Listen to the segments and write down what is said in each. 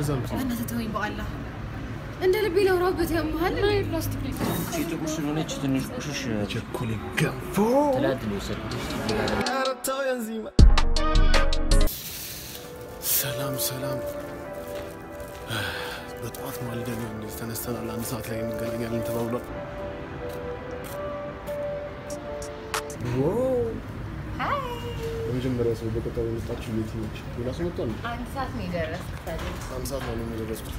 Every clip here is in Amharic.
ወደዛ የምትይው? በእናትህ ተወኝ በአላህ እንደ ልቤ ላውራበት ያመሃል ና ፕላስቲክ ላይ እቺ ጥቁር ስለሆነች ትንሽ ቁሽሽ ቸኮሌ ገንፎ ትላት ነው የወሰድኩት። ኧረ ተው የንዚማ። ሰላም ሰላም። በጠዋት ማልደን ነው እንደዚህ ተነስተናል። አንድ ሰዓት ላይ እንገናኛለን ተባብሏል። በመጀመሪያ ሰው በቀጠሮ የመጣችው የት ነች? ሌላ ሰው መጥቷል? አንድ ሰዓት ነው የደረስኩት አንድ ሰዓት ላይ ነው የደረስኩት።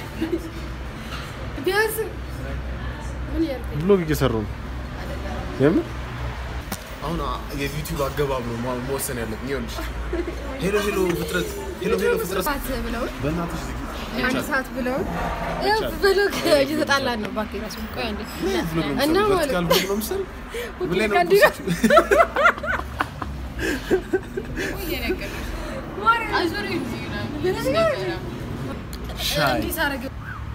ቢያንስ ምን እያልከኝ ብሎግ እየሰሩ ነው። የምን አሁን የዩቲዩብ አገባብ ነው መ- መወሰን ያለብን። ይኸውልሽ ሄሎ ሄሎ ፍጥረት ሄሎ ሄሎ ፍጥረት ሰዓት ብለው በእናትሽ ዝጊ። አንድ ሰዓት ብለው ብሎግ እየተጣላን ነው። እባክህ እራሱ ቆይ አንዴ ብሎግ ነው እና የምትሰሪው? ማለት ቨርቲካል ብሎግ ነው የምትሰሪው? ምን ላይ ነው ከእንዲህ ነው። የምትፖስቺው? ሻይ እንዲህ ሳደርግ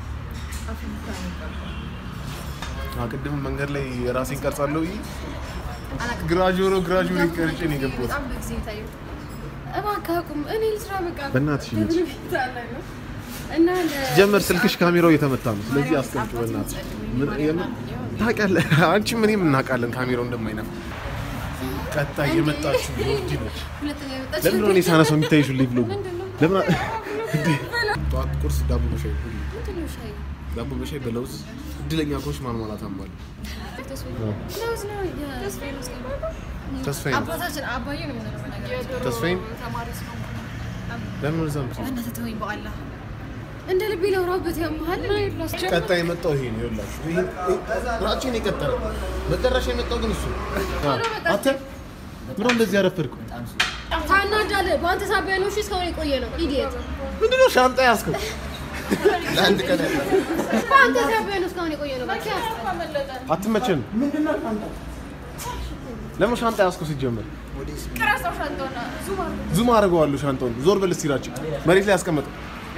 አዎ፣ ቅድም መንገድ ላይ ራሴን ቀርጻለሁ ብዬ ግራጆሮ ግራጆሮ ቀርጬ ነው የገባሁት። በጣም በጊዜ ታዩ። እባክህ አቁም። እኔ ልስራ በቃ በእናትሽ ሂጂ። ደብረ ቤት አለ ነው እና ለ- ጀመር ስልክሽ ካሜራው እየተመታ ነው። ስለዚህ አስቀምጪ በእናትሽ። ምን የምን ታውቂያለሽ? አንቺም እኔም እናውቃለን ካሜራው እንደማይነፋ። ቀጣይ የመጣችሁ ዮርዲ ነች። ሁለተኛ የመጣች ለምን ነው እኔ ሳነሳው የሚታይሽ ሁሌ ብሎ ምንድን ነው? ለምን እንዴ? ጠዋት ቁርስ ዳቦ በሻይ ሁሌ ምንድን ነው ሻይ? ዳቦ በሻይ በለውዝ እድለኛ ኮች ማልማላት አሟል ለውዝ ነው የ- ተስፋዬ ነው አባታችን አባዬ ነው የምንለው በነገራችን። ተስፋዬን ተማሪ ስለሆንኩ ለምን ወደዛ የምትይው? በእናትህ ተወኝ በአላህ እንደ ልቤ ላውራበት ያመሃል ቀጣይ የመጣው ይሄ ነው ይኸውላችሁ። ይሄ ራችን የቀጠለ መጨረሻ የመጣው ግን እሱ ነው። አንተ ምን ነው እንደዚህ ያረፈድከው? ታናዳለህ። በአንተ ሳቢያ ነው እሺ እስካሁን የቆየ ነው ኢዲየት። ምንድነው ሻንጣ ያዝከው? ለአንድ ቀን ያለ በአንተ ሳቢያ ነው እስካሁን የቆየ ነው። በቃ አትመቸን። ለምን ሻንጣ ያዝከው ሲጀመር? ዙም አድርገዋለሁ ሻንጣውን። ዞር በል እስኪ ራችን መሬት ላይ ያስቀመጠው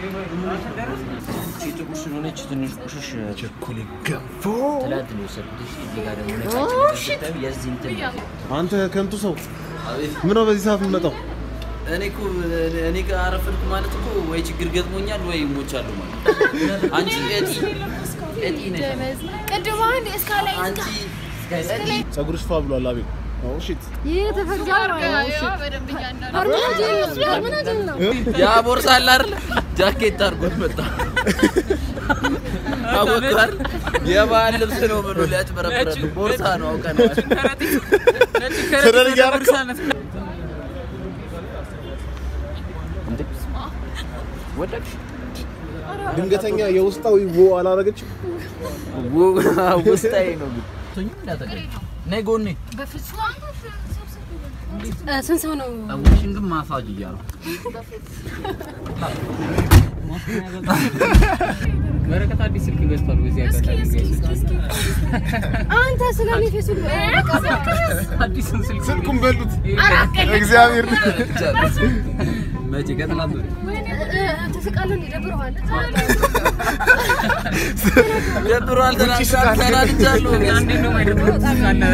እቺ ጥቁር ስለሆነች ትንሽ ቁሽሽ ቸኮሌ ገንፎ። ትላት ነው የወሰድኩት። እዚህ ጋር ደግሞ ነጫጭ ነገር የዚህ እንትን ነው። አንተ ከንቱ ሰው ምን ነው በዚህ ሰዓት የምመጣው? እኔ እኮ እኔ ጋር አረፈድኩ ማለት እኮ ወይ ችግር ገጥሞኛል ወይ ሞቻለሁ ማለት አንቺ እጢ እጢ ነሽ ቅድም አንድ እስካላይ አንቺ ፀጉርሽ ፋ ብሏል። አቤት ኦ ሺት ይህ ተፈርጇል ነው አርመናጅል ነው ያ ቦርሳ አለ አይደል ጃኬት አድርጎት መጣ አወቃር የባህል ልብስ ነው ብሎ ሊያጭበረብረን ቦርሳ ነው አውቀናል ሰደር እያደረገው ወደቅሽ? ድንገተኛ የውስጣዊ ዎ አላረገችም። ውስጣዊ ነው ግን ነይ ጎኔ ስንት ሰው ነው ውሽን ግን ማሳጅ እያሉ በረከት አዲስ ስልክ ገዝቷል። በዚህ አጋጣሚ አንተ ስለ እኔ ፌስቡክ አዲሱን ስልክ ስልኩን በሉት እግዚአብሔር መቼ ከትናንት ወዲያ ትስቃለህ እንዴ ደብረዋል ደብሯል ተናግሯል ተናድጃለሁ አንዴ ነው ማይደብረው ትስቃለህ።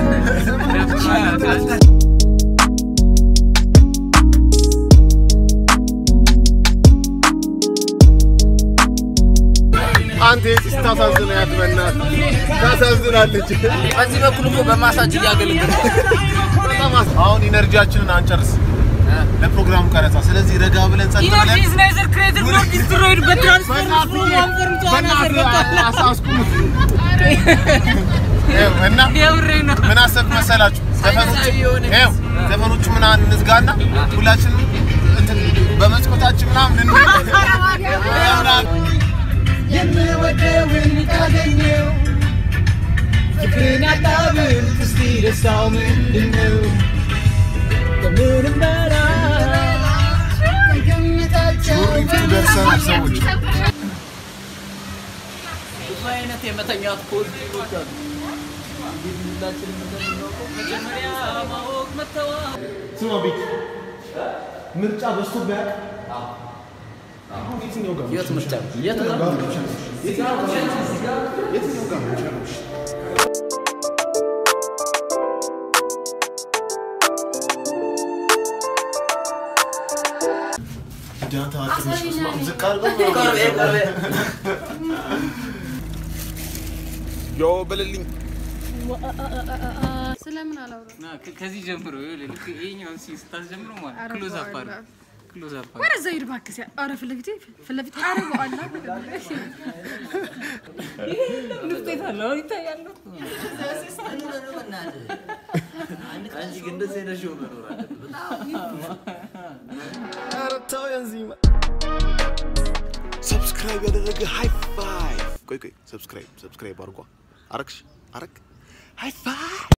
አንተ የት ታሳዝናት፣ በእናትህ ታሳዝናለች። በዚህ በኩል እኮ በማሳጅ እያገለገለ በጣም አስ- አሁን ኢነርጂያችንን አንጨርስ ለፕሮግራሙ ቀረጻ። ስለዚህ ረጋ ብለን ጸጥ ብለን በእናትህ አሳስኩት። ይኸው እና ምን አሰብክ መሰላችሁ? ዘፈኖቹ ይኸው ዘፈኖቹ ምናምን እንዝጋና ሁላችንም እንትን በመስኮታችን ምናምን እንሂድ። የምወደውን ካገኘው ፍቅርን ያጣብል እስቲ ደስታው ምንድነው? ከምንም በላይ ከግምታቸው ሹሪቱ ደርሰናል ሰዎች። ብዙ አይነት የመተኛት ፖዚቲቮች አሉ። እንግዲህ ሁላችንም እንደምናውቀው መጀመሪያ ማወቅ መተዋወቅ ስማ ቤት ምርጫ በዝቶብህ ያውቅ? አሁን የትኛው ጋር የት ምርጫ የት ነው? የትኛው ጋር ነው የሚሻለው? ዳታ ትንሽ ስማም ዝቅ አድርገው ቀርቤ ቀርቤ ዮ በልልኝ ስለምን አላውራ ና ከ- ከዚህ ጀምሮ ይኸውልህ፣ ልክ ይኸኛውን ሲን ስታስጀምረው ማለት ኧረ ክሎዝ አፕ በኋላ። አድርግ ክሎዝ አፕ አድርግ። ወደዛ ሂድ እባክህ። ሲያ- ኧረ ፊት ለፊቴ ፊት ለፊቴ ኧረ በኋላ ውጤት አለው ይታያል። አንቺ ግን እንደዚህ አይነት ሾው መኖር አለበት። ኧረ ተው የንዚማ ሰብስክራይብ ያደረገ ሃይ ፋይቭ ቆይ ቆይ ሰብስክራይብ ሰብስክራይብ አድርጓ አረግሽ አረግ ሃይ ፋይቭ